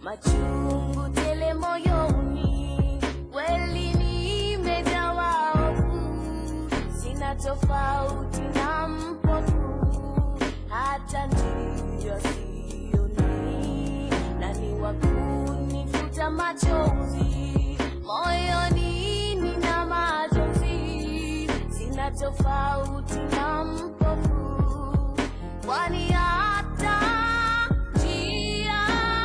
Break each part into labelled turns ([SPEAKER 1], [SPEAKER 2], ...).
[SPEAKER 1] machungu tele moyoni, kweli nimejawa hofu, sina tofauti na mpofu, hata ndiyo sioni, nani wa kunifuta machozi moyoni, nina majonzi, sina tofauti na mpofu, kwani hata njia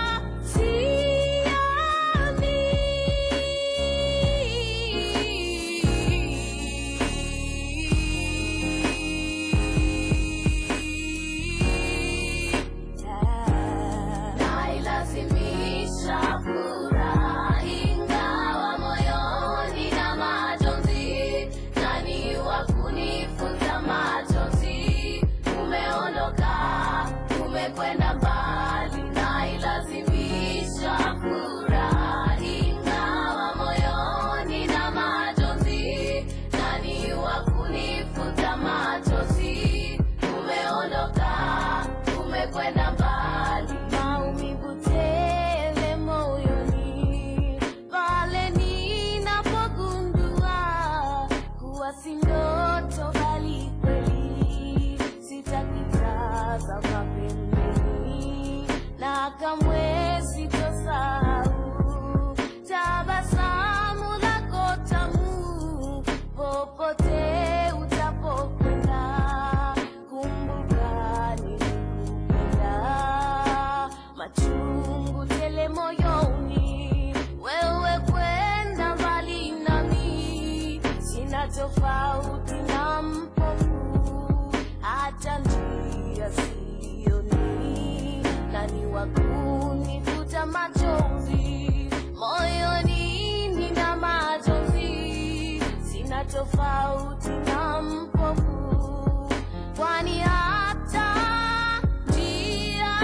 [SPEAKER 1] sioni. Nailazimisha furaha ingawa moyoni na majonzi, nani wa kunifuta machozi? Umeondoka, umekwenda mbali, nailazimisha furaha ingawa moyoni na majonzi, nani wa kunifuta machozi? Umeondoka, umekwenda mbali, maumivu tele moyoni, pale ninapogundua kuwa si ndoto bali kweli, sitakitazama pembeni na kamwe sitosahau tabasamu lako tamu popote utapokwenda, kumbuka nilikupenda, machungu tele moyoni, wewe kwenda mbali nami, sina tofauti na mpofu, hata njia sioni, nani wa kunifuta machozi moyoni, nina machozi, sina tofauti na mpofu, kwani hata njia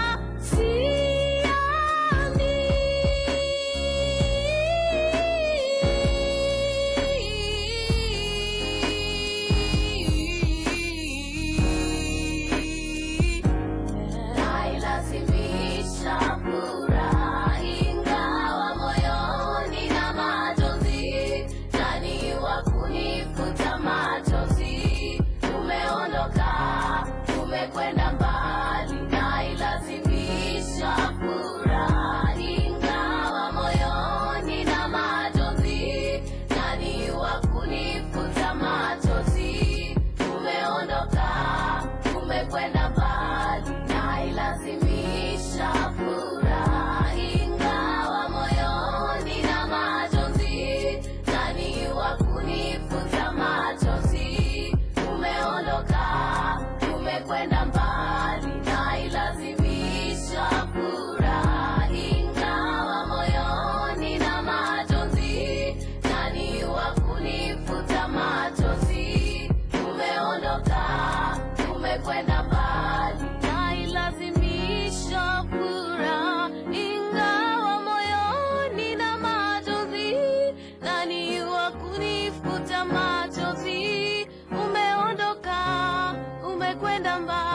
[SPEAKER 1] sioni. Nailazimisha furaha ingawa moyoni na majonzi, nani wa kunifuta machozi? Umeondoka, umekwenda mbali, nailazimisha furaha ingawa moyoni na majonzi, nani wa kunifuta machozi? Umeondoka, umekwenda mbali, nailazimisha furaha ingawa moyoni na majonzi, nani wa kunifuta machozi? Umeondoka, umekwenda mbali, nailazimisha furaha ingawa moyoni na majonzi, nani wa kunifuta machozi? Umeondoka, umekwenda mbali, nailazimisha furaha ingawa moyoni na majonzi, nani wa kunifuta machozi? Umeondoka, umekwenda mbali